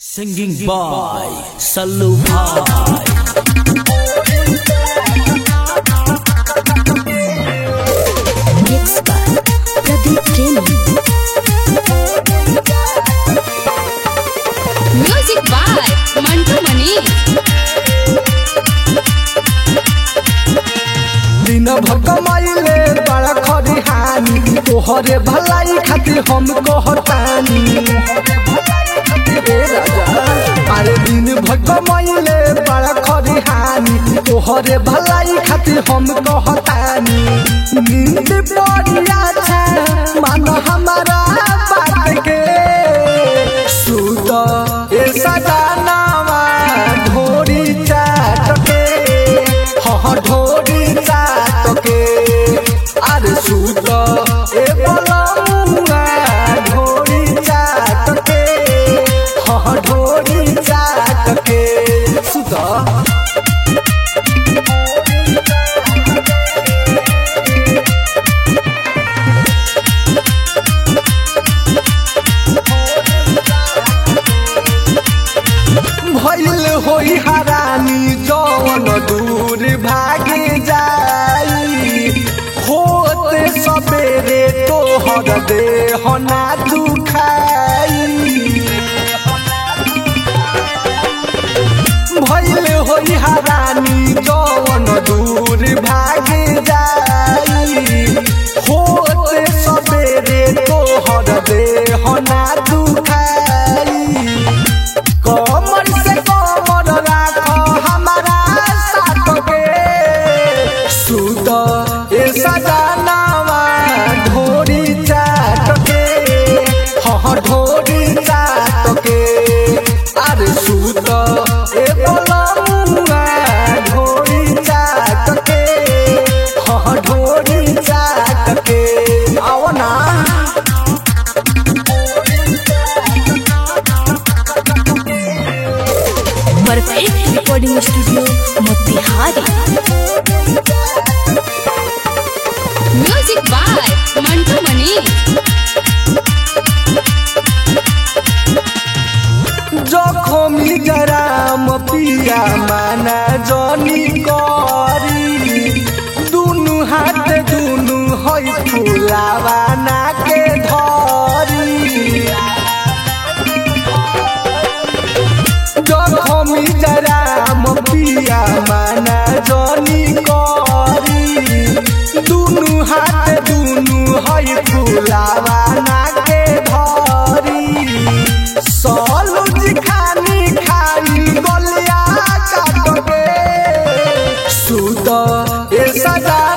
Singing by Sallu Bhai. Mixed by Pradeep Premi. Music by Mantu Mani. दिन भर कमाइले बड़ा खरिहानी तोहरे भलाई खातिर हम कहतानी ए राजा अरे दिन भर कमाइले बड़ा खरिहानी तोहरे भलाई खातिर हम कहतानी नींद बढ़िया छे मान हमारा बात के सुत ए सदानावा ढोरी चाट के हाँ ढोरी चाट के अरे सुत ए बलमुआ ढोरी चाट के हाँ ढोरी चाट के सुत भइल होई हरानी जौन दूर भागे जाई होते सबेरे तोहर देह ना दुखाई भइल होई हरानी जौन दूर भागे जाई होते सबेरे तोहर देह ना दुखाई कमर से कमर राख हमारा साथ के सुत ए सजनावा ढोरी चाट के हाँ ढोरी चाट के अरे सुत ए बलमुआ ढोरी चाट के हाँ ढोरी चाट के आओ ना Perfect Recording Studio, Motihari. Music by Mantu Mani. जखमी गराम पिया माना जनी करी दुनु हाथ दुनु है फुलावा ना के धरी जखमी गराम पिया माना जनी करी दुनु हाथ दुनु है फुलावा ना के धरी सलुज खानी खानी गलिया काट के सुत ए सदा